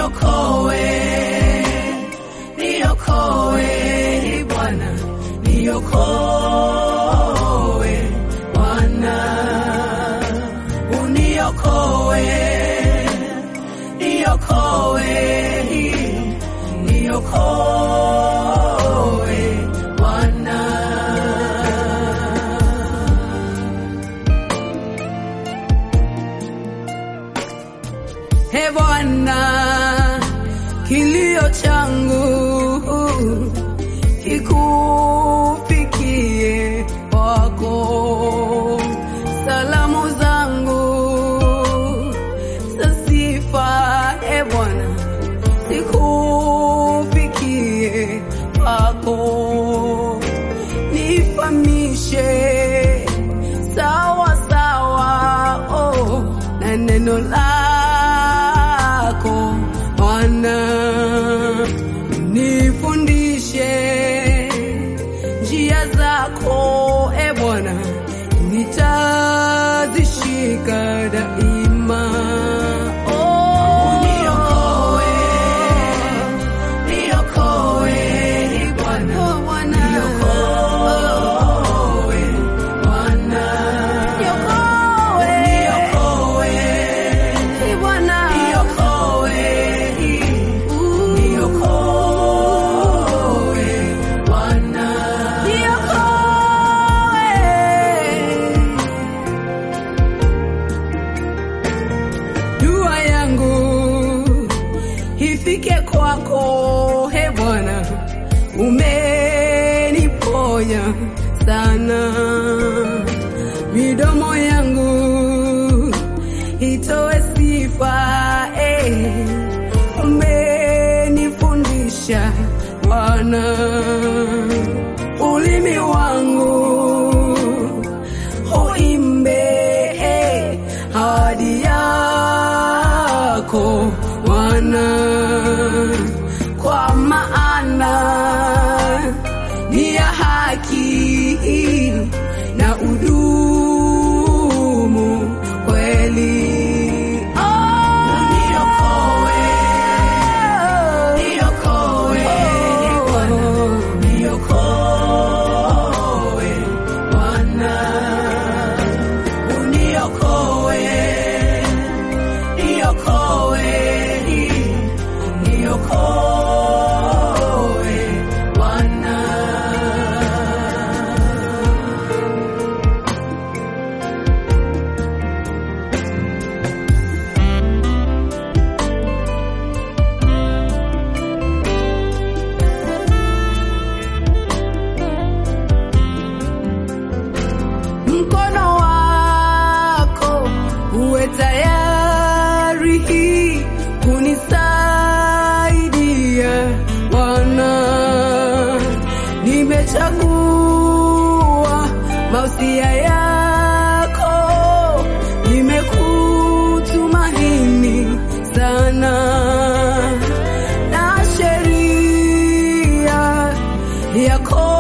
niokoe, niokoe Bwana, niokoe Bwana, uniokoe, niokoe, niokoe Bwana. He Bwana, kilio changu kikufikie kwako, salamu zangu za sifa, e Bwana, zikufikie kwako, nifamishe sawa sawa, oh, na neno lako Bwana, nifundishe njia zako e Bwana, nitazishika daima. Oh, niokoe, niokoe Bwana, niokoe Bwana, niokoe, niokoe Bwana, niokoe, niokoe Bwana, niokoe. Dua yangu ifike kwako, he Bwana, umeniponya sana. Midomo yangu itoe sifa, eh, umenifundisha Bwana. Ulimi wangu uimbe eh, ahadi yako Bwana, kwa maana ni ya haki na udumu kweli. Oh, niokoe, niokoe Bwana, niokoe Bwana, uniokoe, niokoe, niokoe Bwana. mkono wako uwe tayari kunisaidia Bwana, nimechagua mausia yako, nimekutumaini sana na sheria yako